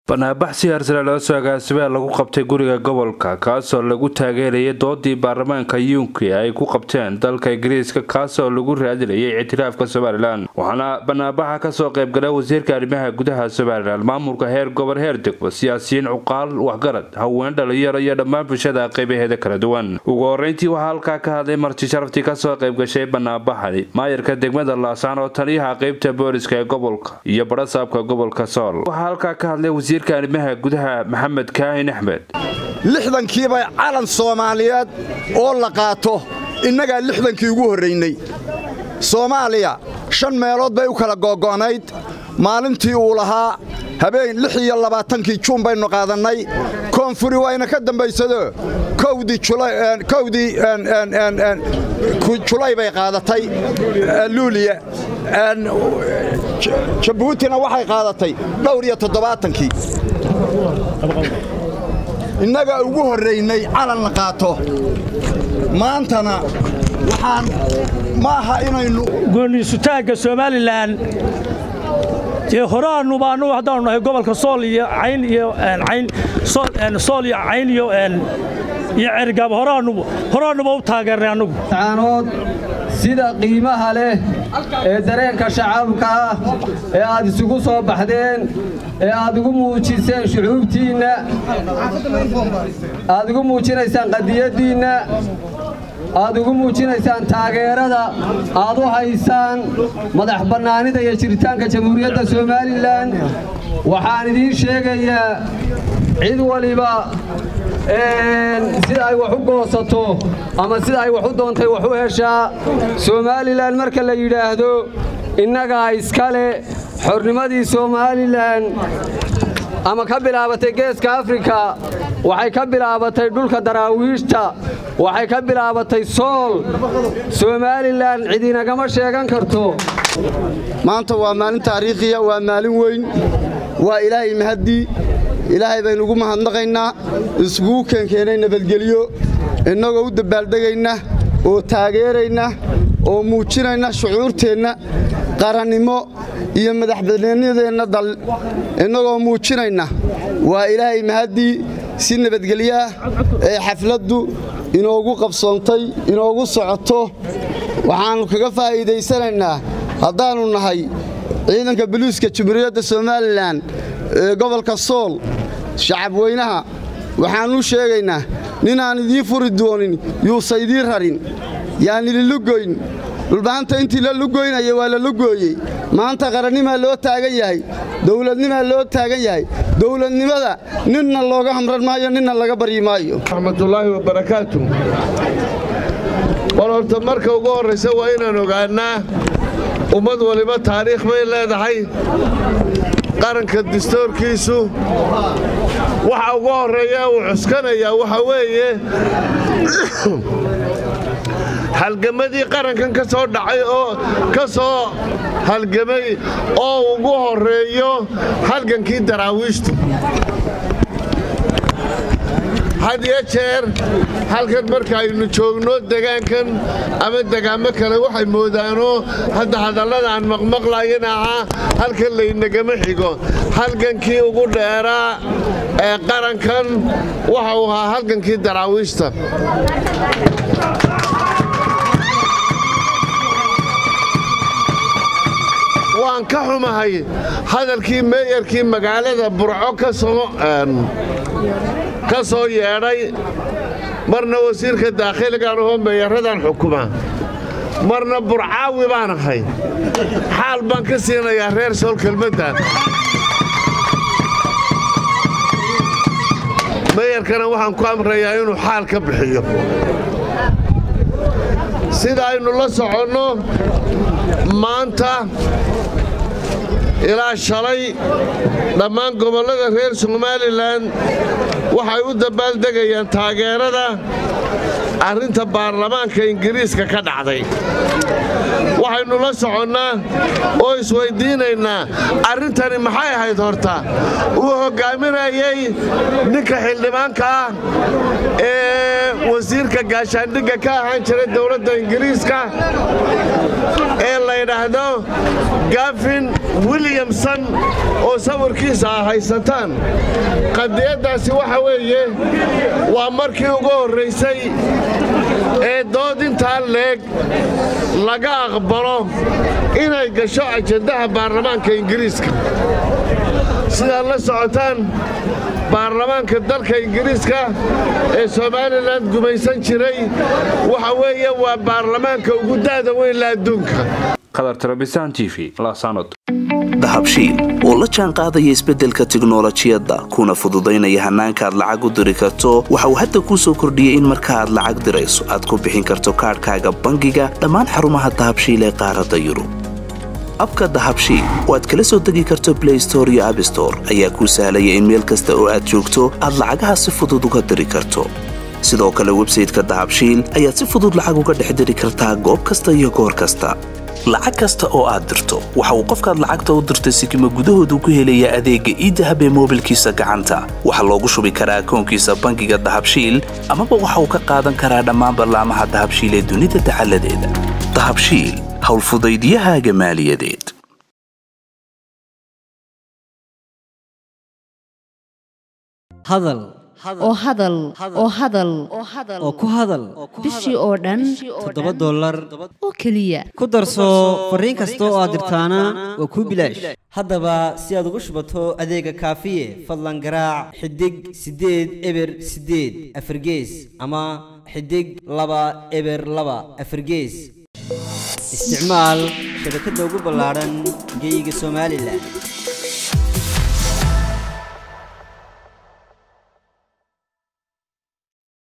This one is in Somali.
banaabax si harsare loo soo agaasibaa lagu qabtay guriga gobolka kaasoo lagu taageerayay doodii baarlamaanka yuunki ay ku qabteen dalka ingiriiska kaasoo lagu raadinayay ictiraafka somalilan waxaana banaabaxa kasoo qaybgala wasiirka arrimaha gudaha somalilan maamulka heer gobol heer degmo siyaasiyiin cuqaal waxgarad haween dhalinyaro iyo dhammaan bulshada qaybaheeda kala duwan ugu horeyntii waxaa halkaa ka hadlay marti sharaftii kasoo qaybgashay banaabaxani maayarka degmada laasaan oo taliyaha qeybta booliska ee gobolka iyo barasaabka gobolka sool waxaa halkaa ka hadlay wasiirka arrimaha gudaha maxamed kaahin axmed lixdankiibay calan soomaaliyeed oo la qaato innagaa lixdankii ugu horraynay soomaaliya shan meelood bay u kala googo'nayd maalintii uu lahaa habeen lix iyo labaatankii juun baynu qaadannay koonfuri wayna ka dambaysado kowdii julay bay qaadatay luuliya jabuutina waxay qaadatay dhowr iyo toddobaatankii innaga ugu horraynay calan la qaato maantana waxaan ma aha inaynu gooniisutaagga somalilan dee horaannuba annugu haddaanu nahay gobolka sool iyo cayn iyo cayn sool iyo cayn iyo iyo cergaab horaannuba horaannuba u taageernay annugu caanood sida qiimaha leh ee dareenka shacabka ah ee aad isugu soo baxdeen ee aad ugu muujiseen shucuubtiinna aad ugu muujinaysaan qadiyaddiinna aad ugu muujinaysaan taageerada aad u haysaan madax bannaanida iyo jiritaanka jamhuuriyadda somalilan waxaan idiin sheegayaa cid waliba sida ay wax u goosato ama sida ay wax u doontay wax u heshaa somalilan marka la yidhaahdo innagaa iskale xornimadii somalilan ama ka bilaabatay geeska afrika waxay ka bilaabatay dhulka daraawiishta waxay ka bilaabatay sool somalilan cidinagama sheegan karto maanta waa maalin taariikhiya waa maalin weyn waa ilaahay mahaddii ilaahay baynu ugu mahadnaqaynaa iskugu keenkeenay nabadgelyo innagoo u dabbaaldegayna oo taageerayna oo muujinayna shucuurteenna qarannimo iyo madaxbannaanideenna dal innagoo muujinayna waa ilaahay mahaddii si nabadgelyaah ee xafladdu inoogu qabsoontay inoogu socoto waxaannu kaga faa'iidaysanaynaa haddaannu nahay ciidanka boliiska jamhuuriyadda somalilan ee gobolka sool shacabweynaha waxaannu sheegaynaa ninaan idiin furi doonin yuusa idiin rarin yaan ililugoyn dhulbahanta intii la lugoynaya waa la lugooyey maanta qarannimaa loo taagan yahay dowladnimaa loo taagan yahay dowladnimada ninna looga hamran maayo ninna laga baryi maayo raxmatullaahi wabarakaatu war horta marka ugu horraysa waa inaan ogaannaa ummad waliba taariikh bay leedahay qaranka dastoorkiisu waxa ugu horreeya uu cuskanayaa waxa weeye halgamadii qarankan ka soo dhacay oo ka soo halgamay oo ugu horreeyo halgankii daraawiishtu had iyo jeer halkan marka aynu joogno degaankan ama degaamo kale waxay moodaanoo hadda hadallada aan maqmaqlayana ahaa halkan laynagama xigo halgankii ugu dheeraa ee qarankan waxa uu ahaa halgankii daraawiishta waan ka xumahay hadalkii meeyarkii magaalada burco ka soo yeedhay marna wasiirka daakhiligaan ahoo meeyaradan xukuma marna burcaawi baan ahay xaal baan ka siinayaa reer sool kelmaddan meeyarkana waxaan ku amrayaa inuu xaal ka bixiyo sida aynu la soconno maanta ilaa shalay dhammaan gobollada reer somalilan waxay u dabbaaldegayaan taageerada arrinta baarlamaanka ingiriiska ka dhacday waxaynu la soconnaa oo isweyddiinaynaa arrintani maxay ahayd horta uu hoggaaminaya waayey ninka xildhibaanka ah ee wasiirka gaashaandhigga ka ahaan jira dowladda ingiriiska ee la ydhaahdo gafin williamson oo sawirkiisa ah haysataan qadiyaddaasi waxa weeye waa markii ugu horraysay ee dood intaa leeg laga aqbalo inay gasho ajandaha baarlamaanka ingiriiska sidaad la socotaan baarlamaanka dalka ingiriiska ee somalilan gumaysan jiray waxa weeye waa baarlamaanka ugu da'da weyn la adduunka dahabshiil oo la jaan qaadaya isbeddelka tiknolojiyadda kuna fududaynaya hannaanka aad lacag u diri karto waxa uu hadda kuu soo kordhiyey in marka aad lacag dirayso aad ku bixin karto kaadhkaaga bangiga dhammaan xarumaha dahabshiil ee qaaradda yurub abka dahabshiil oo aad kala soo degi karto blay store iyo abstore ayaa kuu sahlaya in meel kasta oo aad joogto aad lacagaha si fudud uga diri karto sidoo kale websayteka dahabshiil ayaad si fudud lacag uga dhex diri kartaa goob kasta iyo goor kasta lacag kasta oo aad dirto waxa uu qofkaad lacagta u dirtay sikima gudahoodu ku helayaa adeegga iidahab ee moobilkiisa gacanta waxaa loogu shubi karaa akoonkiisa bangiga dahabshiil amaba waxa uu ka qaadan karaa dhammaan ballaamaha dahabshiil ee dunida dacaladeeda dahabshiil howlfudaydyahaaga maaliyadeed hadal oo hadal oo hadal oo ku hadal bishii oo dhan toddoba dollar oo keliya ku darso fariin kasta oo aad dirtaana waa kuu bilaash haddaba si aad ugu shubato adeega kaafiye fadlan garaac xidig siddeed eber siddeed afargees ama xidig laba eber laba afargees isticmaal shabakadda ugu ballaadhan geyga somalilan